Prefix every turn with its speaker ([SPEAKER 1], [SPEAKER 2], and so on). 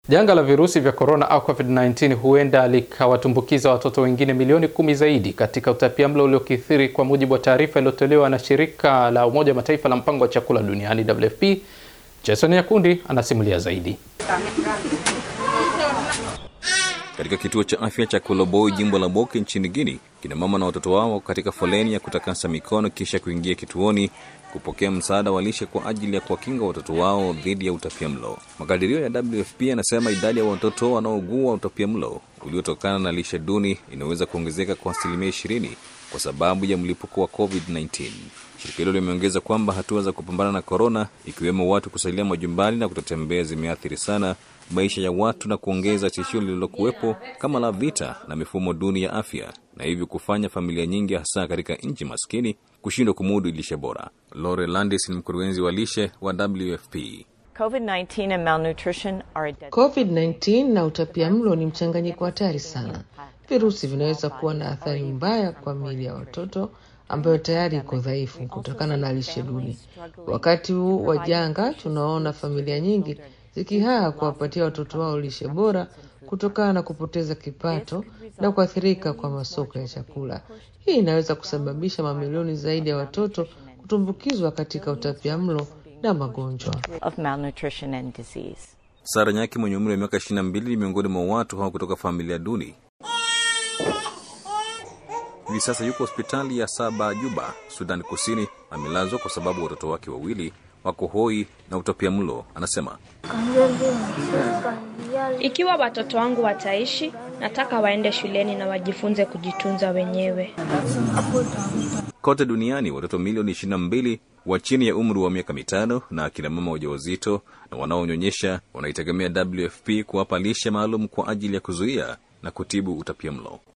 [SPEAKER 1] Janga la virusi vya korona au COVID-19 huenda likawatumbukiza watoto wengine milioni kumi zaidi katika utapiamlo uliokithiri, kwa mujibu wa taarifa iliyotolewa na shirika la Umoja wa Mataifa la mpango wa chakula duniani WFP. Jason Yakundi anasimulia zaidi.
[SPEAKER 2] Katika kituo cha afya cha Koloboi, jimbo la Boke nchini Guinea, kina mama na watoto wao katika foleni ya kutakasa mikono kisha kuingia kituoni kupokea msaada wa lishe kwa ajili ya kuwakinga watoto wao dhidi ya utapiamlo. Makadirio ya WFP yanasema idadi ya watoto wanaougua utapiamlo uliotokana na lishe duni inaweza kuongezeka kwa asilimia ishirini kwa sababu ya mlipuko wa COVID-19. Shirika hilo limeongeza kwamba hatua za kupambana na korona, ikiwemo watu kusalia majumbani na kutotembea, zimeathiri sana maisha ya watu na kuongeza tishio lililokuwepo kama la vita na mifumo duni ya afya, na hivyo kufanya familia nyingi, hasa katika nchi maskini, kushindwa kumudu lishe bora. Lore Landis ni mkurugenzi wa lishe wa WFP.
[SPEAKER 3] COVID-19 and malnutrition are a deadly...
[SPEAKER 4] COVID-19 na utapiamlo ni mchanganyiko hatari sana. Virusi vinaweza kuwa na athari mbaya kwa miili ya watoto ambayo tayari iko dhaifu kutokana na lishe duni. Wakati huu wa janga, tunaona familia nyingi zikihaa kuwapatia watoto wao lishe bora kutokana na kupoteza kipato na kuathirika kwa masoko ya chakula. Hii inaweza kusababisha mamilioni zaidi ya watoto kutumbukizwa katika utapiamlo na magonjwa.
[SPEAKER 3] of malnutrition and disease.
[SPEAKER 2] Sara Nyaki mwenye umri wa miaka 22 ni miongoni mwa watu hao kutoka familia duni. Hivi sasa yuko hospitali ya Saba Juba, Sudan Kusini. Amelazwa kwa sababu watoto wake wawili wako hoi na utapiamlo. Anasema
[SPEAKER 5] Ikiwa watoto wangu wataishi, nataka waende shuleni na wajifunze kujitunza wenyewe.
[SPEAKER 2] kote duniani watoto milioni 22 wa chini ya umri wa miaka mitano na akina mama wajawazito na wanaonyonyesha wanaitegemea WFP kuwapa lishe maalum kwa ajili ya kuzuia na kutibu utapiamlo.